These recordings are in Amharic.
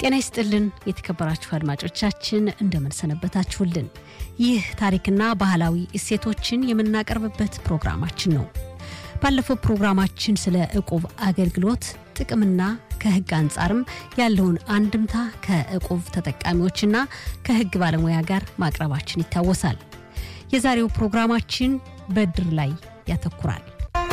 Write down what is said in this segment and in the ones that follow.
ጤና ይስጥልን የተከበራችሁ አድማጮቻችን እንደምን ሰነበታችሁልን። ይህ ታሪክና ባህላዊ እሴቶችን የምናቀርብበት ፕሮግራማችን ነው። ባለፈው ፕሮግራማችን ስለ ዕቁብ አገልግሎት ጥቅምና ከሕግ አንጻርም ያለውን አንድምታ ከዕቁብ ተጠቃሚዎችና ከሕግ ባለሙያ ጋር ማቅረባችን ይታወሳል። የዛሬው ፕሮግራማችን በድር ላይ ያተኩራል።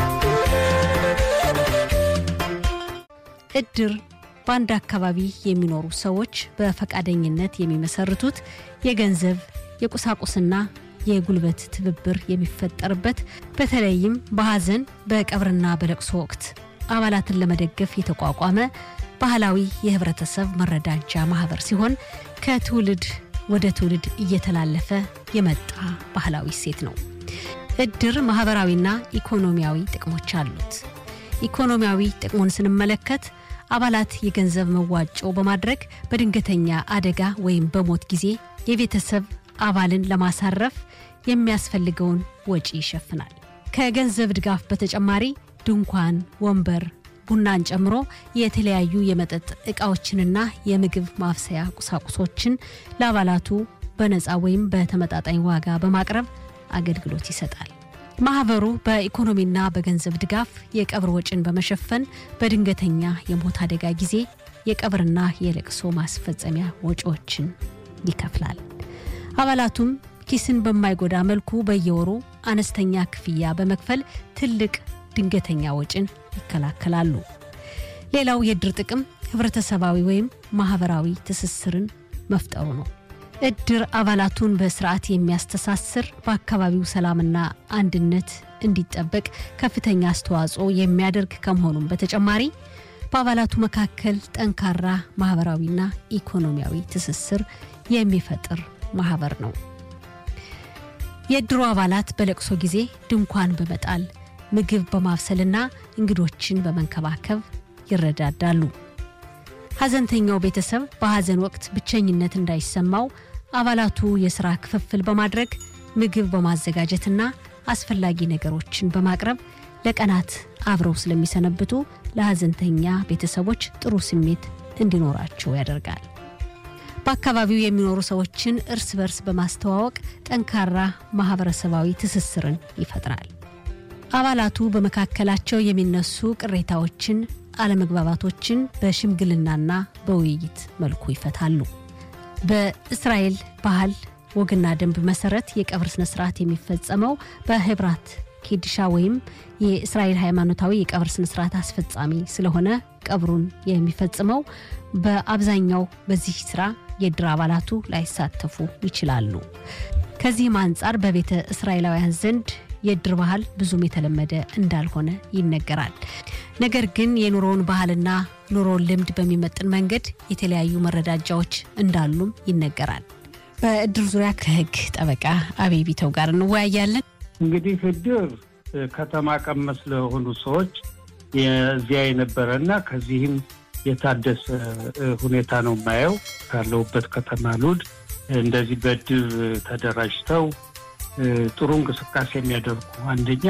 እድር በአንድ አካባቢ የሚኖሩ ሰዎች በፈቃደኝነት የሚመሰርቱት የገንዘብ የቁሳቁስና የጉልበት ትብብር የሚፈጠርበት በተለይም በሐዘን በቀብርና በለቅሶ ወቅት አባላትን ለመደገፍ የተቋቋመ ባህላዊ የህብረተሰብ መረዳጃ ማህበር ሲሆን ከትውልድ ወደ ትውልድ እየተላለፈ የመጣ ባህላዊ እሴት ነው። እድር ማህበራዊና ኢኮኖሚያዊ ጥቅሞች አሉት። ኢኮኖሚያዊ ጥቅሙን ስንመለከት አባላት የገንዘብ መዋጮ በማድረግ በድንገተኛ አደጋ ወይም በሞት ጊዜ የቤተሰብ አባልን ለማሳረፍ የሚያስፈልገውን ወጪ ይሸፍናል። ከገንዘብ ድጋፍ በተጨማሪ ድንኳን፣ ወንበር፣ ቡናን ጨምሮ የተለያዩ የመጠጥ ዕቃዎችንና የምግብ ማብሰያ ቁሳቁሶችን ለአባላቱ በነፃ ወይም በተመጣጣኝ ዋጋ በማቅረብ አገልግሎት ይሰጣል። ማህበሩ በኢኮኖሚና በገንዘብ ድጋፍ የቀብር ወጪን በመሸፈን በድንገተኛ የሞት አደጋ ጊዜ የቀብርና የለቅሶ ማስፈጸሚያ ወጪዎችን ይከፍላል። አባላቱም ኪስን በማይጎዳ መልኩ በየወሩ አነስተኛ ክፍያ በመክፈል ትልቅ ድንገተኛ ወጪን ይከላከላሉ። ሌላው የእድር ጥቅም ህብረተሰባዊ ወይም ማህበራዊ ትስስርን መፍጠሩ ነው። እድር አባላቱን በስርዓት የሚያስተሳስር በአካባቢው ሰላምና አንድነት እንዲጠበቅ ከፍተኛ አስተዋጽኦ የሚያደርግ ከመሆኑም በተጨማሪ በአባላቱ መካከል ጠንካራ ማህበራዊና ኢኮኖሚያዊ ትስስር የሚፈጥር ማህበር ነው። የእድሩ አባላት በለቅሶ ጊዜ ድንኳን በመጣል ምግብ በማብሰልና እንግዶችን በመንከባከብ ይረዳዳሉ። ሐዘንተኛው ቤተሰብ በሐዘን ወቅት ብቸኝነት እንዳይሰማው አባላቱ የሥራ ክፍፍል በማድረግ ምግብ በማዘጋጀትና አስፈላጊ ነገሮችን በማቅረብ ለቀናት አብረው ስለሚሰነብቱ ለሐዘንተኛ ቤተሰቦች ጥሩ ስሜት እንዲኖራቸው ያደርጋል። በአካባቢው የሚኖሩ ሰዎችን እርስ በርስ በማስተዋወቅ ጠንካራ ማህበረሰባዊ ትስስርን ይፈጥራል። አባላቱ በመካከላቸው የሚነሱ ቅሬታዎችን፣ አለመግባባቶችን በሽምግልናና በውይይት መልኩ ይፈታሉ። በእስራኤል ባህል ወግና ደንብ መሰረት የቀብር ስነ ስርዓት የሚፈጸመው በሄብራት ኪድሻ ወይም የእስራኤል ሃይማኖታዊ የቀብር ስነ ስርዓት አስፈጻሚ ስለሆነ ቀብሩን የሚፈጽመው በአብዛኛው በዚህ ስራ የእድር አባላቱ ላይሳተፉ ይችላሉ። ከዚህም አንጻር በቤተ እስራኤላውያን ዘንድ የእድር ባህል ብዙም የተለመደ እንዳልሆነ ይነገራል። ነገር ግን የኑሮውን ባህልና ኑሮውን ልምድ በሚመጥን መንገድ የተለያዩ መረዳጃዎች እንዳሉም ይነገራል። በእድር ዙሪያ ከህግ ጠበቃ አቤ ቢተው ጋር እንወያያለን። እንግዲህ እድር ከተማ ቀመስ ለሆኑ ሰዎች የዚያ የነበረ እና ከዚህም የታደሰ ሁኔታ ነው የማየው። ካለሁበት ከተማ ሉድ እንደዚህ በእድር ተደራጅተው ጥሩ እንቅስቃሴ የሚያደርጉ አንደኛ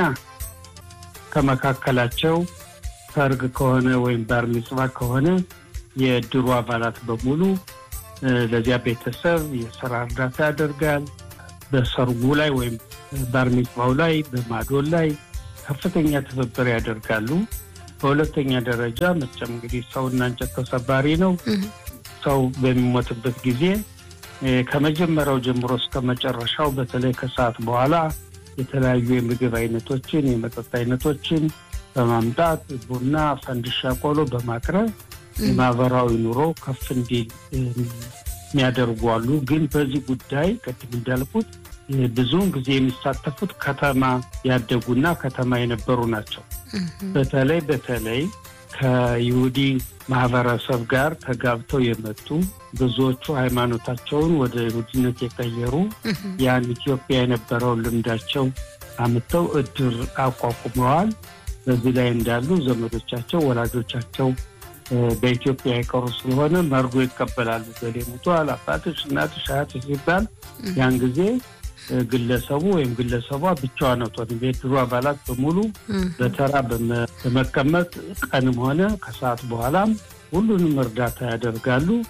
ከመካከላቸው ሰርግ ከሆነ ወይም ባር ሚጽዋ ከሆነ የእድሩ አባላት በሙሉ ለዚያ ቤተሰብ የስራ እርዳታ ያደርጋል። በሰርጉ ላይ ወይም ባር ሚጽዋው ላይ በማዶል ላይ ከፍተኛ ትብብር ያደርጋሉ። በሁለተኛ ደረጃ መቼም እንግዲህ ሰውና እንጨት ተሰባሪ ነው። ሰው በሚሞትበት ጊዜ ከመጀመሪያው ጀምሮ እስከ መጨረሻው በተለይ ከሰዓት በኋላ የተለያዩ የምግብ አይነቶችን፣ የመጠጥ አይነቶችን በማምጣት ቡና፣ ፈንድሻ፣ ቆሎ በማቅረብ የማህበራዊ ኑሮ ከፍ እንዲል የሚያደርጉ አሉ። ግን በዚህ ጉዳይ ቅድም እንዳልኩት ብዙውን ጊዜ የሚሳተፉት ከተማ ያደጉና ከተማ የነበሩ ናቸው። በተለይ በተለይ ከይሁዲ ማህበረሰብ ጋር ተጋብተው የመጡ ብዙዎቹ ሃይማኖታቸውን ወደ ይሁዲነት የቀየሩ ያን ኢትዮጵያ የነበረውን ልምዳቸው አምጥተው እድር አቋቁመዋል። በዚህ ላይ እንዳሉ ዘመዶቻቸው፣ ወላጆቻቸው በኢትዮጵያ የቀሩ ስለሆነ መርዶ ይቀበላሉ። ገሌ ሞቷል፣ አባትሽ፣ እናትሽ፣ አያትሽ ሲባል ያን ጊዜ ግለሰቡ ወይም ግለሰቧ ብቻዋን አትሆንም። የድሮ አባላት በሙሉ በተራ በመቀመጥ ቀንም ሆነ ከሰዓት በኋላም ሁሉንም እርዳታ ያደርጋሉ።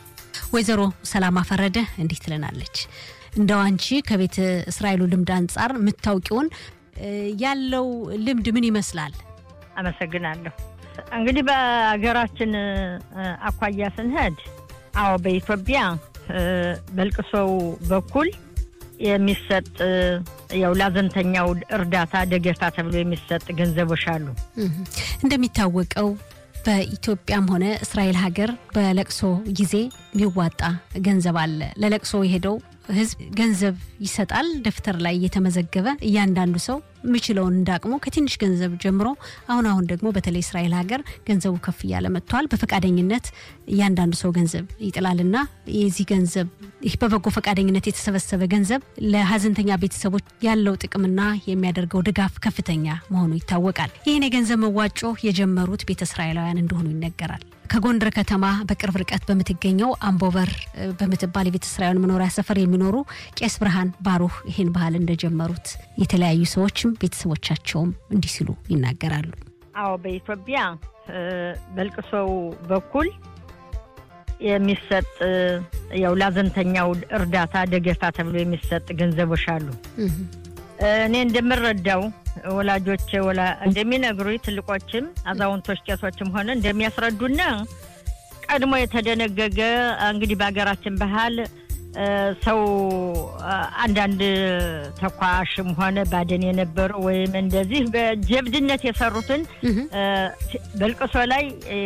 ወይዘሮ ሰላማ ፈረደ እንዲህ ትለናለች። እንደው አንቺ ከቤተ እስራኤሉ ልምድ አንጻር የምታውቂውን ያለው ልምድ ምን ይመስላል? አመሰግናለሁ። እንግዲህ በሀገራችን አኳያ ስንሄድ፣ አዎ በኢትዮጵያ በልቅሶው በኩል የሚሰጥ ያው ላዘንተኛው እርዳታ ደገፋ ተብሎ የሚሰጥ ገንዘቦች አሉ። እንደሚታወቀው በኢትዮጵያም ሆነ እስራኤል ሀገር በለቅሶ ጊዜ የሚዋጣ ገንዘብ አለ። ለለቅሶ የሄደው ሕዝብ ገንዘብ ይሰጣል። ደብተር ላይ እየተመዘገበ እያንዳንዱ ሰው የሚችለውን እንዳቅሙ ከትንሽ ገንዘብ ጀምሮ አሁን አሁን ደግሞ በተለይ እስራኤል ሀገር ገንዘቡ ከፍ እያለ መጥቷል። በፈቃደኝነት እያንዳንዱ ሰው ገንዘብ ይጥላልና የዚህ ገንዘብ ይህ በበጎ ፈቃደኝነት የተሰበሰበ ገንዘብ ለሀዘንተኛ ቤተሰቦች ያለው ጥቅምና የሚያደርገው ድጋፍ ከፍተኛ መሆኑ ይታወቃል። ይህን የገንዘብ መዋጮ የጀመሩት ቤተ እስራኤላውያን እንደሆኑ ይነገራል። ከጎንደር ከተማ በቅርብ ርቀት በምትገኘው አምቦበር በምትባል የቤተ እስራኤላውያን መኖሪያ ሰፈር የሚኖሩ ቄስ ብርሃን ባሩህ ይህን ባህል እንደጀመሩት የተለያዩ ሰዎችም ቤተሰቦቻቸውም እንዲህ ሲሉ ይናገራሉ። አዎ በኢትዮጵያ በልቅሶው በኩል የሚሰጥ ያው ላዘንተኛው እርዳታ ደገፋ ተብሎ የሚሰጥ ገንዘቦች አሉ። እኔ እንደምረዳው ወላጆች እንደሚነግሩኝ ትልቆችም አዛውንቶች ቄሶችም ሆነ እንደሚያስረዱና ቀድሞ የተደነገገ እንግዲህ በሀገራችን ባህል ሰው አንዳንድ ተኳሽም ሆነ ባደን የነበሩ ወይም እንደዚህ በጀብድነት የሰሩትን በልቅሶ ላይ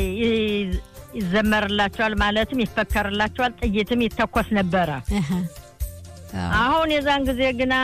ይዘመርላቸዋል፣ ማለትም ይፈከርላቸዋል፣ ጥይትም ይተኮስ ነበረ። አሁን የዛን ጊዜ ግና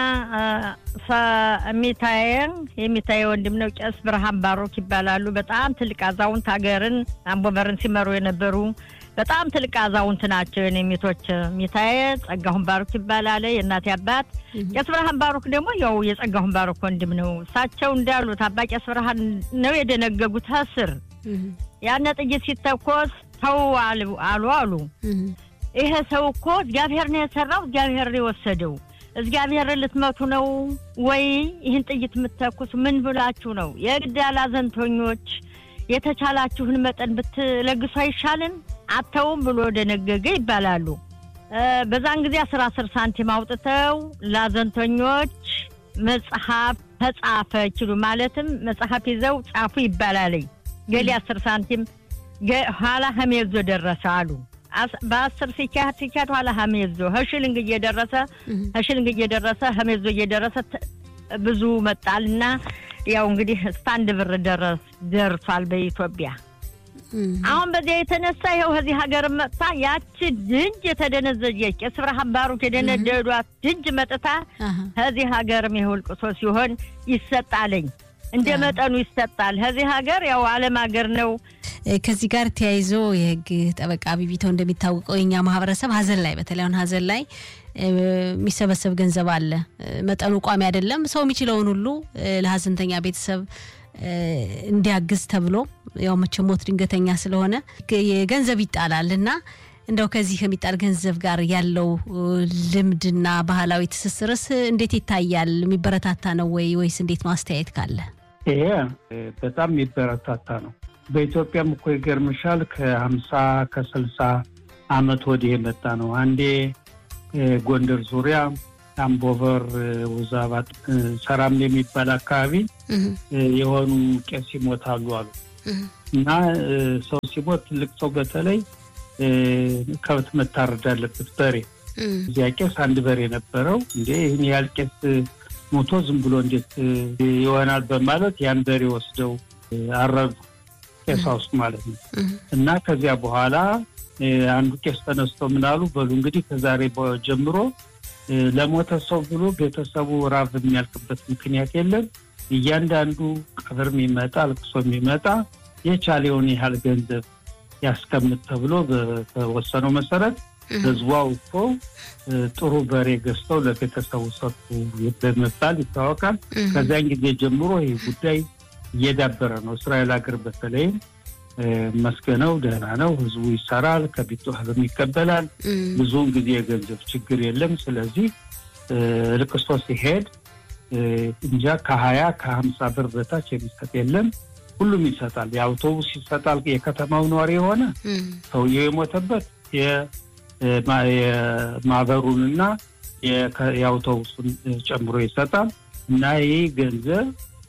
የሚታየ የሚታየ ወንድም ነው ቄስ ብርሃን ባሮክ ይባላሉ። በጣም ትልቅ አዛውንት ሀገርን አምቦበርን ሲመሩ የነበሩ በጣም ትልቅ አዛውንት ናቸው። የኔሚቶች የሚታየ ጸጋሁን ባሮክ ይባላል የእናቴ አባት። ቄስ ብርሃን ባሮክ ደግሞ ያው የጸጋሁን ባሮክ ወንድም ነው። እሳቸው እንዳሉት አባ ቄስ ብርሃን ነው የደነገጉት እስር ያነ ጥይት ሲተኮስ ተው አሉ አሉ ይሄ ሰው እኮ እግዚአብሔር ነው የሰራው፣ እግዚአብሔር ነው የወሰደው። እግዚአብሔር ልትመቱ ነው ወይ ይህን ጥይት የምትተኩስ? ምን ብላችሁ ነው? የግድ አላዘንተኞች የተቻላችሁን መጠን ብትለግሱ አይሻልን? አተውም ብሎ ደነገገ ይባላሉ። በዛን ጊዜ አስራ አስር ሳንቲም አውጥተው ላዘንተኞች መጽሐፍ ተጻፈ ችሉ ማለትም መጽሐፍ ይዘው ጻፉ ይባላለኝ። ገሌ አስር ሳንቲም ኋላ ሀሜዞ ደረሰ አሉ በአስር ሲካሄድ ሲካሄድ ኋላ ሀሜዞ ህሽልንግ እየደረሰ ህሽልንግ እየደረሰ ሀሜዞ እየደረሰ ብዙ መጣል እና ያው እንግዲህ እስከ አንድ ብር ደርሷል በኢትዮጵያ። አሁን በዚያ የተነሳ ይኸው ከዚህ ሀገር መጥታ ያቺ ድንጅ የተደነዘጀች ቄስ ብርሃን ባሩክ የደነደዷት ድንጅ መጥታ ከዚህ ሀገርም ይኸው ልቅሶ ሲሆን ይሰጣለኝ እንደ መጠኑ ይሰጣል። ከዚህ ሀገር ያው ዓለም ሀገር ነው። ከዚህ ጋር ተያይዞ የህግ ጠበቃ ቢቢተው እንደሚታወቀው የኛ ማህበረሰብ ሀዘን ላይ በተለይ አሁን ሀዘን ላይ የሚሰበሰብ ገንዘብ አለ። መጠኑ ቋሚ አይደለም። ሰው የሚችለውን ሁሉ ለሀዘንተኛ ቤተሰብ እንዲያግዝ ተብሎ ያው መቼም ሞት ድንገተኛ ስለሆነ ገንዘብ ይጣላል እና እንደው ከዚህ ከሚጣል ገንዘብ ጋር ያለው ልምድና ባህላዊ ትስስርስ እንዴት ይታያል? የሚበረታታ ነው ወይ ወይስ እንዴት ነው? አስተያየት ካለ። ይሄ በጣም የሚበረታታ ነው። በኢትዮጵያም እኮ ይገርምሻል ከሀምሳ ከስልሳ አመት ወዲህ የመጣ ነው። አንዴ ጎንደር ዙሪያ አምቦበር፣ ውዛባት፣ ሰራም የሚባል አካባቢ የሆኑ ቄስ ይሞታሉ አሉ እና ሰው ሲሞት ትልቅ ሰው በተለይ ከብት መታረድ አለበት በሬ። እዚያ ቄስ አንድ በሬ ነበረው። እንዴ ይህን ያህል ቄስ ሞቶ ዝም ብሎ እንዴት ይሆናል በማለት ያን በሬ ወስደው አረዱ ቄሳ ውስጥ ማለት ነው። እና ከዚያ በኋላ አንዱ ቄስ ተነስቶ ምናሉ በሉ እንግዲህ ከዛሬ ጀምሮ ለሞተ ሰው ብሎ ቤተሰቡ ራብ የሚያልቅበት ምክንያት የለም። እያንዳንዱ ቀብር የሚመጣ ልቅሶ የሚመጣ የቻለውን ያህል ገንዘብ ያስቀምጥ ተብሎ በተወሰነው መሰረት ህዝቧ እኮ ጥሩ በሬ ገዝተው ለቤተሰቡ ሰጡ በመባል ይታወቃል። ከዚያን ጊዜ ጀምሮ ይህ ጉዳይ እየዳበረ ነው። እስራኤል ሀገር በተለይም መስገነው ደህና ነው። ህዝቡ ይሰራል፣ ከቢቶ ህዝብ ይቀበላል። ብዙውን ጊዜ የገንዘብ ችግር የለም። ስለዚህ ልቅሶ ሲሄድ እንጃ ከሀያ ከሀምሳ ብር በታች የሚሰጥ የለም። ሁሉም ይሰጣል። የአውቶቡስ ይሰጣል። የከተማው ነዋሪ የሆነ ሰውየው የሞተበት የማህበሩንና የአውቶቡሱን ጨምሮ ይሰጣል እና ይህ ገንዘብ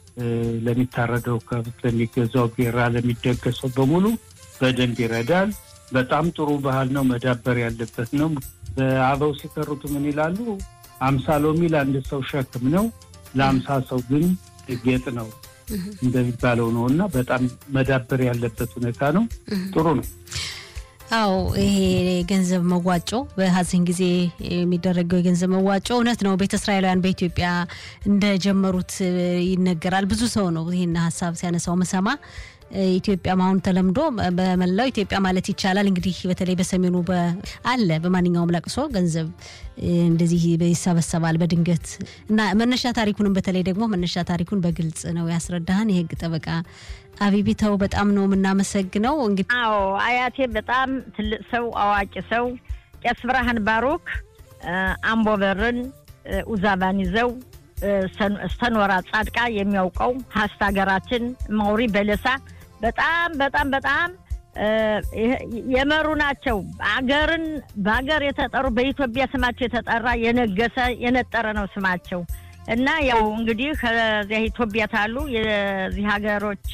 ለሚታረደው ከብት፣ ለሚገዛው ቢራ፣ ለሚደገሰው በሙሉ በደንብ ይረዳል። በጣም ጥሩ ባህል ነው፣ መዳበር ያለበት ነው። በአበው ሲተርቱ ምን ይላሉ? አምሳ ሎሚ ለአንድ ሰው ሸክም ነው፣ ለአምሳ ሰው ግን ጌጥ ነው እንደሚባለው ነው እና በጣም መዳበር ያለበት ሁኔታ ነው። ጥሩ ነው። አዎ ይሄ ገንዘብ መዋጮ በሀዘን ጊዜ የሚደረገው የገንዘብ መዋጮ እውነት ነው። ቤተ እስራኤላውያን በኢትዮጵያ እንደጀመሩት ይነገራል። ብዙ ሰው ነው ይህን ሀሳብ ሲያነሳው መሰማ ኢትዮጵያም አሁን ተለምዶ በመላው ኢትዮጵያ ማለት ይቻላል እንግዲህ በተለይ በሰሜኑ አለ በማንኛውም ለቅሶ ገንዘብ እንደዚህ ይሰበሰባል በድንገት እና መነሻ ታሪኩንም በተለይ ደግሞ መነሻ ታሪኩን በግልጽ ነው ያስረዳህን የህግ ጠበቃ አቢቢተው በጣም ነው የምናመሰግነው። እንግዲህ አዎ አያቴ በጣም ትልቅ ሰው አዋቂ ሰው ቄስ ብርሃን ባሮክ አምቦበርን ኡዛባን ይዘው ስተኖራ ጻድቃ የሚያውቀው ሀስት ሀገራችን ማውሪ በለሳ በጣም በጣም በጣም የመሩ ናቸው። አገርን በሀገር የተጠሩ በኢትዮጵያ ስማቸው የተጠራ የነገሰ የነጠረ ነው ስማቸው እና ያው እንግዲህ ከዚያ ኢትዮጵያ ታሉ የዚህ ሀገሮች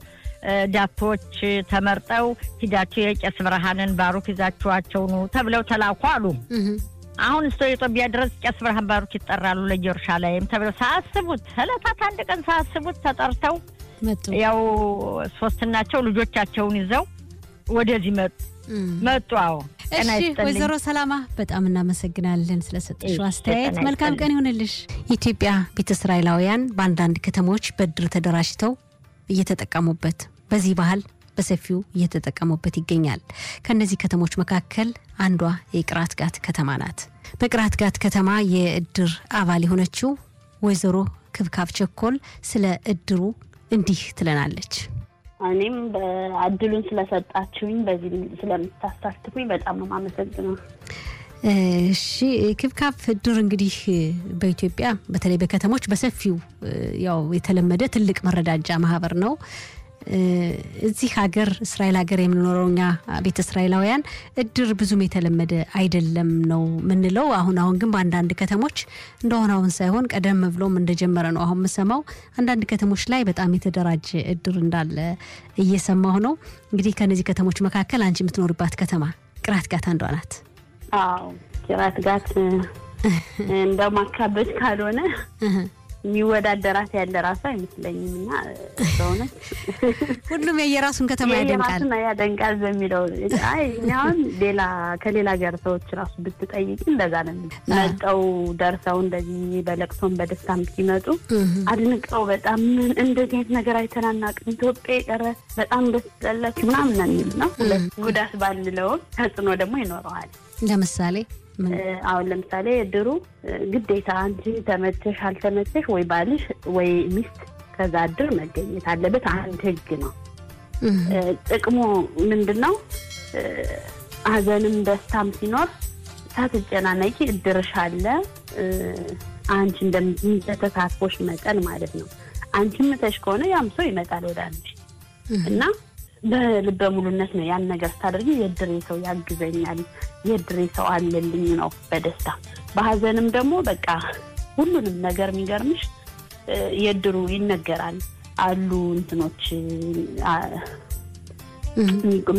ዳቶች ተመርጠው ሂዳቸው የቄስ ብርሃንን ባሩክ ይዛችኋቸው ኑ ተብለው ተላኩ አሉ። አሁን እስቶ ኢትዮጵያ ድረስ ቄስ ብርሃን ባሩክ ይጠራሉ ለኢየሩሳሌም ተብለው ሳያስቡት ዕለታት አንድ ቀን ሳያስቡት ተጠርተው ያው ሶስትናቸው ልጆቻቸውን ይዘው ወደዚህ መጡ መጡ። አዎ እሺ፣ ወይዘሮ ሰላማ በጣም እናመሰግናለን ስለሰጠሽው አስተያየት። መልካም ቀን ይሁንልሽ። ኢትዮጵያ ቤተ እስራኤላውያን በአንዳንድ ከተሞች በእድር ተደራጅተው እየተጠቀሙበት በዚህ ባህል በሰፊው እየተጠቀሙበት ይገኛል። ከእነዚህ ከተሞች መካከል አንዷ የቅራት ጋት ከተማ ናት። በቅራት ጋት ከተማ የእድር አባል የሆነችው ወይዘሮ ክብካብ ቸኮል ስለ እድሩ እንዲህ ትለናለች። እኔም በእድሉን ስለሰጣችሁኝ በዚህ ስለምታሳትፉኝ በጣም ነው የማመሰግነው። እሺ ክብካብ እድር እንግዲህ በኢትዮጵያ በተለይ በከተሞች በሰፊው ያው የተለመደ ትልቅ መረዳጃ ማህበር ነው። እዚህ ሀገር እስራኤል ሀገር የምንኖረው እኛ ቤተ እስራኤላውያን እድር ብዙም የተለመደ አይደለም ነው ምንለው። አሁን አሁን ግን በአንዳንድ ከተሞች እንደሆነ አሁን ሳይሆን ቀደም ብሎም እንደጀመረ ነው አሁን የምሰማው። አንዳንድ ከተሞች ላይ በጣም የተደራጀ እድር እንዳለ እየሰማሁ ነው። እንግዲህ ከነዚህ ከተሞች መካከል አንቺ የምትኖርባት ከተማ ቅራት ጋት አንዷ ናት። አዎ ቅራት ጋት እንደው ማካበድ ካልሆነ የሚወዳደራት ያለ ራሱ አይመስለኝም። እና በእውነት ሁሉም የየራሱን ከተማ ያደንቃል የራሱን ያደንቃል በሚለው አይ አሁን ሌላ ከሌላ ሀገር ሰዎች ራሱ ብትጠይቂ እንደዛ ነው መጠው ደርሰው እንደዚህ በለቅሶም በደስታም ሲመጡ አድንቀው በጣም እንደዚህ አይነት ነገር አይተናናቅም ኢትዮጵያ የቀረ በጣም ደስ ያላችሁ ምናምን ነው የሚሉ ነው። ጉዳት ባንለውም ተጽዕኖ ደግሞ ይኖረዋል። ለምሳሌ አሁን ለምሳሌ እድሩ ግዴታ አንቺ ተመቸሽ አልተመቸሽ ወይ ባልሽ ወይ ሚስት ከዛ እድር መገኘት አለበት። አንድ ህግ ነው። ጥቅሙ ምንድን ነው? ሀዘንም ደስታም ሲኖር ሳትጨናነቂ እድርሽ አለ። አንቺ እንደተሳትፎሽ መጠን ማለት ነው። አንቺ ምተሽ ከሆነ ያም ሰው ይመጣል ወደ አንቺ እና በልበ ሙሉነት ነው ያን ነገር ስታደርጊ የድሬ ሰው ያግዘኛል፣ የድሬ ሰው አለልኝ ነው በደስታ በሀዘንም ደግሞ በቃ ሁሉንም ነገር የሚገርምሽ የድሩ ይነገራል አሉ እንትኖች